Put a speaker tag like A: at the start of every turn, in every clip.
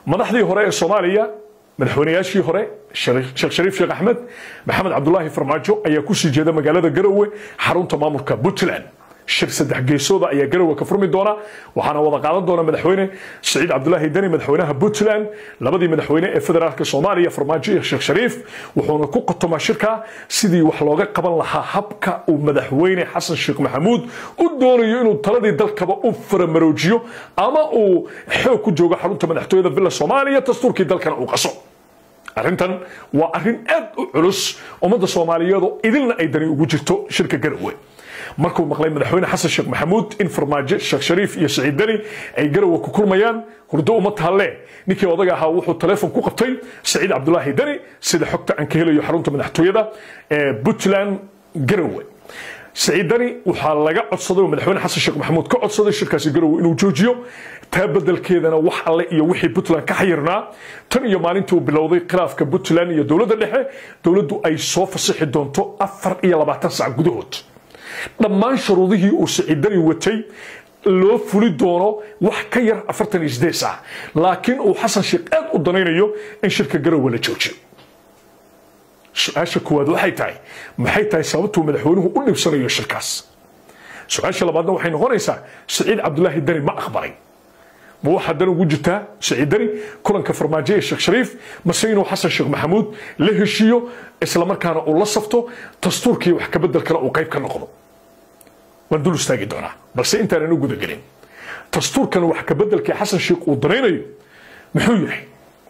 A: madaxdii hore ee soomaaliya madaxweynayaashii hore sheekh shariif sheekh axmed maxamed cabdulaahi farmaajo ayaa kusii jeeda magaalada garowe xarunta maamulka puntland shir saddex geesooda ayaa garowe ka furmi doona waxaana wada qaadan doona madaxweyne siciid cabdulaahi deni madaxweynaha puntland labadii madaxweyne ee federaalka soomaaliya farmaajo iyo sheekh shariif wuxuuna ku qotomaa shirka sidii wax looga qaban lahaa habka uu madaxweyne xasan sheekh maxamuud u doonayo inuu taladii dalkaba u faramaroojiyo ama uu xoog ku joogo xarunta madaxtooyada villa soomaaliya dastuurkii dalkana uu qaso arrintan waa arrin aad u culus ummadda soomaaliyeed oo idilna ay dani ugu jirto shirka garowe markuu maqlay madaxweyne xasan sheekh maxamuud in farmaajo sheekh shariif iyo siciid deni ay garowe ku kulmayaan hurdo uma tahalle ninkii odaga ahaa wuxuu taleefon ku qabtay siciid cabdulaahi deni sida xogta aan ka helayo xarunta madaxtooyada ee puntland garowe siciid deni waxaa laga codsaday oo madaxweyne xasan sheekh maxamuud ka codsaday shirkaasi garowe inuu joojiyo taa bedelkeedana wax alle iyo wixii puntland ka xayirnaa tan iyo maalintii uu bilowday khilaafka puntland iyo dowladda dhexe dowladdu ay soo fasixi doonto afar iyo labaatan sac gudahood dhammaan shuruudihii uu siciidani watay loo fuli doono wax ka yar afartan iyo sideed sac laakiin uu xasan sheekh aad u danaynayo in shirka garowe la joojiyo su-aasha koowaad waxay tahay maxay tahay sababtuu madaxweynuhu u dhibsanayo shirkaas su-aasha labaadna waxay noqonaysaa siciid cabdulaahi deni ma aqbalay ma waxaa dan ugu jirtaa siciid deni kulanka farmaajo ee sheekh shariif mase inuu xasan sheekh maxamuud la heshiiyo islamarkaana uu la safto dastuurkii wax kabedelkana uu qayb ka noqdo waan dul istaagi doonaa balse intaanan u gudagelin dastuurkan wax kabedelkii xasan sheekh uu danaynayo muxuu yahay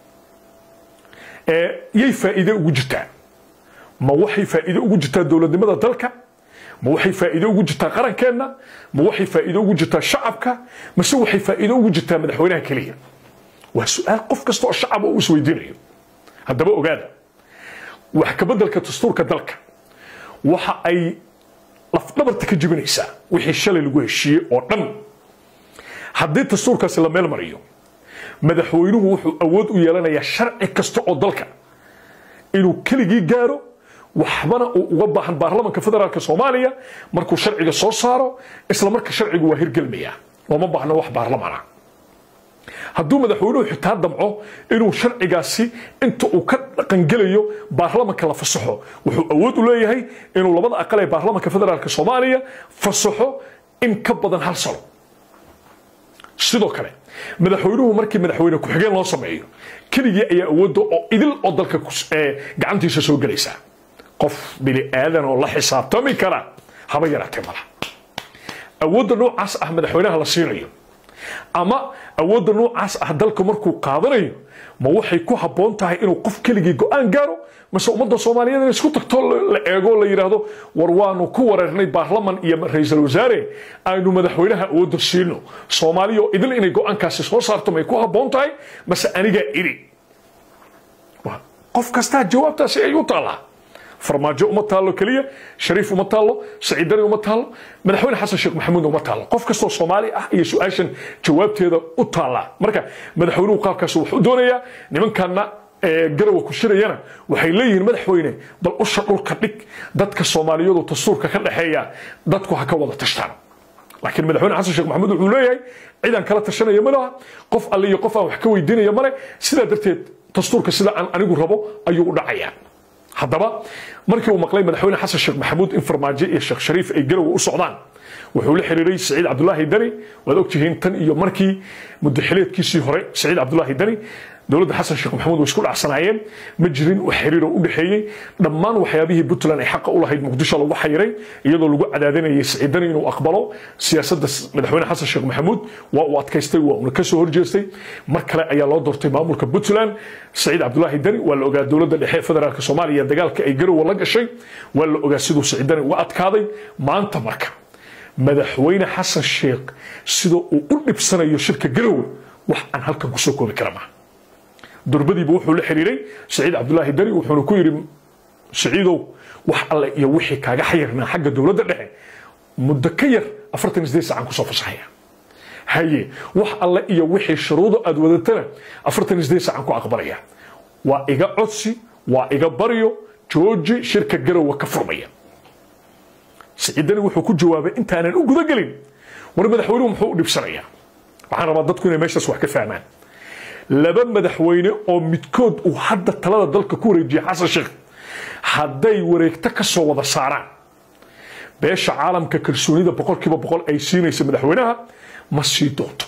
A: yay faa'iide ugu jirtaa ma waxay faa'iide ugu jirtaa dowladnimada dalka ma waxay faa'iido ugu jirtaa qarankeenna ma waxay faa'iido ugu jirtaa shacabka mase waxay faa'iido ugu jirtaa madaxweynaha keliya waa su-aal qof kasta oo shacab uu isweydiinayo haddaba ogaada wax kabedelka dastuurka dalka waxa ay lafdhabarta ka jebinaysaa wixii shalay lagu heshiiyey oo dhan haddii dastuurkaasi la meel mariyo madaxweynuhu wuxuu awood u yeelanayaa sharci kasta oo dalka inuu keligii gaaro waxbana uu uga baahan baarlamanka federaalk soomaaliya markuu sharciga soo saaro isla marka sharcigu waa hirgelmaya looma baahno wax baarlamana hadduu madaxweynuhu xitaa damco inuu sharcigaasi inta uu ka dhaqangelayo baarlamanka la fasaxo wuxuu awood u leeyahay inuu labada aqal ee baarlamanka federaalk soomaaliya fasaxo in ka badan hal sano sidoo kale madaxweynuhu markii madaxweyne ku-xigeen loo sameeyo keligii ayaa awoodda oo idil oo dalka gacantiisa soo gelaysa qof bini aadan oo la xisaabtami kara haba yaraatee mala awoodda noocaas ah madaxweynaha la siinayo ama awoodda noocaas ah dalka markuu qaadanayo ma waxay ku habboon tahay inuu qof keligii go-aan gaaro mase ummadda soomaaliyeed in isku tagto la eego la yidhaahdo war waanu ku wareernay baarlaman iyo ra-iisul wasaare aynu madaxweynaha awoodda siino soomaaliya oo idil inay go-aankaasi soo saarto may ku habboon tahay mase anigaa iri qof kastaa jawaabtaasi ay u taallaa farmaajo uma taallo keliya shariif uma taallo saciid dani uma taallo madaxweyne xasan sheekh maxamuudna uma taallo qof kastoo soomaali ah iyo su-aashan jawaabteeda u taallaa marka madaxweynuhu qaabkaas wax u doonayaa nimankanna garowa ku shirayana waxay leeyihiin madaxweyne bal usha dhulka dhig dadka soomaaliyadu dastuurka ka dhexeeya dadku ha ka wada tashtaan laakiin madaxweyne xasan sheekh maxamuud wuxuu leeyahay cidaan kala tashanaya ma laha qof alle iyo qof aan wax ka weydiinaya male sidaa darteed dastuurka sida aan anigu rabo ayuu u dhacayaa haddaba markii uu maqlay madaxweyne xasan sheekh maxamuud in farmaajo iyo sheekh shariif ay garowe u socdaan wuxuu la xiriiray siciid cabdulaahi deni waad ogtihiin tan iyo markii mudaxileedkiisii hore siciid cabdulaahi deni dowladda xasan sheekh maxamuud way isku dhacsanaayeen ma jirin wax xiriir oo u dhexeeyey dhammaan waxyaabihii puntland ay xaqa u lahayd muqdisho lagu xayiray iyadoo lagu cadaadinayay siciidani inuu aqbalo siyaasadda madaxweyne xasan sheekh maxamuud waa uu adkaystay waa uuna kasoo horjeestay mar kale ayaa loo doortay maamulka puntland siciid cabdulaahi deni waa la ogaa dowladda dhexe ee federaalk soomaaliya dagaalka ay garowe la gashay waa la ogaa siduu siciidani uga adkaaday maanta marka madaxweyne xasan sheekh sida uu u dhibsanayo shirka garowe wax aan halkan kusoo koobi kara maaha durbadiiba wuxuu la xiriiray siciid cabdulaahi deni wuxuuna ku yidhi siciidow wax alle iyo wixii kaaga xayirnaa xagga dowladda dhexe muddo ka yar afartan isdeed sacan kusoo fasaxaya haye wax alle iyo wixii shuruudo aad wadatana afartan isdeed sacan ku aqbalaya waa iga codsi waa iga baryo jooji shirka garowa ka furmaya siciidani wuxuu ku jawaabay intaanan u gudagelin war madaxweynuhu muxuu u dhibsanayaa waxaan rabaa dadku inay meeshaas wax ka fahmaan laba madaxweyne oo midkood uu hadda talada dalka ku wareejiyay xasan sheekh hadday wareegto ka soo wada saaraan beesha caalamka kalsoonida boqolkiiba boqol ay siinaysa madaxweynaha ma sii doonto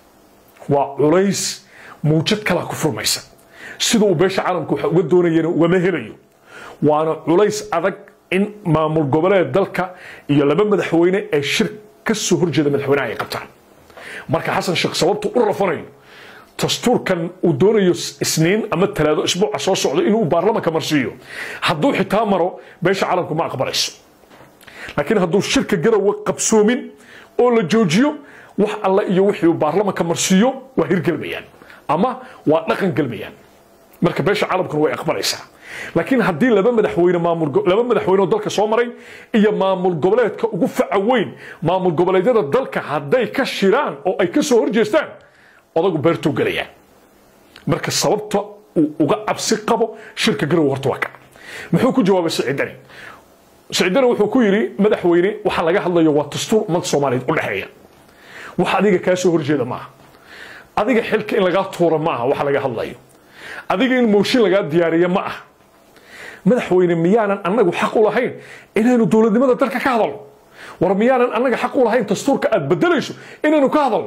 A: waa culays muujad kalaa ku furmaysa sida uu beesha caalamka waxa uga doonayana ugama helayo waana culays adag in maamul goboleed dalka iyo laba madaxweyne ee shir ka soo horjeeda madaxweynaha ay qabtaan marka xasan sheekh sababtu u rafanayo dastuurkan uu doonayo isniin ama talaado isbuuca soo socdo inuu baarlamanka marsiiyo hadduu xitaa maro beesha caalamku ma aqbalayso laakiin hadduu shirka garowe qabsoomin oo la joojiyo wax alle iyo wixii uu baarlamanka marsiiyo waa hirgelmayaan ama waa dhaqan gelmayaan marka beesha caalamkuna way aqbalaysaa laakiin haddii laba madaxweyne maamul laba madaxweyne oo dalka soo maray iyo maamul goboleedka ugu faca weyn maamul goboleedyada dalka hadday ka shiraan oo ay ka soo horjeestaan odagu beertuu gelayaa marka sababta uu uga cabsi qabo shirka garowe horta waa ka muxuu ku jawaabay siciidani siciidani wuxuu ku yidhi madaxweyne waxa laga hadlayo waa dastuur ummad soomaaliyeed u dhexeeya wax adiga kaa soo horjeeda maaha adiga xilka in lagaa tuura ma aha waxa laga hadlayo adiga in mooshin lagaa diyaariya ma aha madaxweyne miyaanan annagu xaq u lahayn inaynu dowladnimada dalka ka hadalno war miyaanan annaga xaq u lahayn dastuurka aad bedelayso inaynu ka hadalno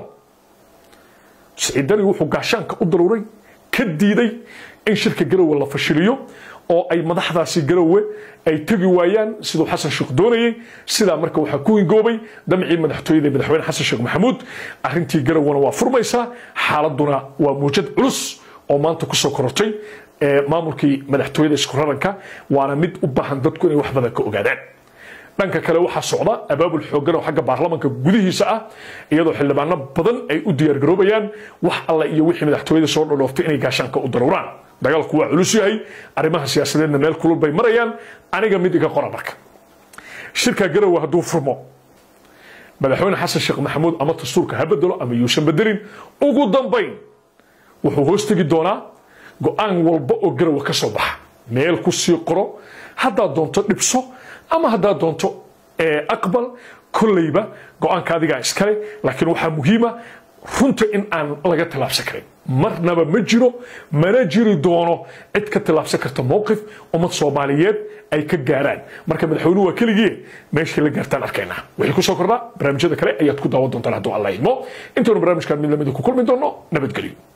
A: siciidani wuxuu gaashaanka u daruuray ka diiday in shirka garowe la fashiliyo oo ay madaxdaasi garowe ay tegi waayaan siduu xasan sheekh doonayey sidaa marka waxaa ku hingoobay damcii madaxtooyada madaxweyne xasan sheekh maxamuud arrintii garowena waa furmaysaa xaaladuna waa muujad culus oo maanta kusoo korortay maamulkii madaxtooyada isku raranka waana mid u baahan dadku inay wax badan ka ogaadaan dhanka kale waxaa socda abaabul xoogan oo xagga baarlamanka gudihiisa ah iyadoo xildhibaano badan ay u diyaargaroobayaan wax alle iyo wixii madaxtooyada soo dhodhooftay inay gaashaanka u daruuraan dagaalku waa culus yahay arrimaha siyaasadeedna meel kulul bay marayaan aniga mid iga qora marka shirka garowe hadduu furmo madaxweyne xasan sheekh maxamuud ama dastuurka ha bedelo ama yuusan bedelin ugu dambayn wuxuu hoos tegi doonaa go-aan walba oo garowe ka soo baxa meel ku sii qoro haddaad doonto dhibso ama haddaad doonto aqbal kolleyba go-aanka adigaa iskale laakiin waxaa muhiima runta in aan laga tallaabsan karin marnaba ma jiro mana jiri doono cid ka tallaabsan karta mowqif ummad soomaaliyeed ay ka gaaraan marka madaxweynuhu waa keligii meeshay la gaartaan arkaynaa wixii ku soo kordhaa barnaamijyada kale ayaad ku daawan doontaan hadduu alla idmo intaanu barnaamijkan mid lamida ku kulmi doono nabadgelyo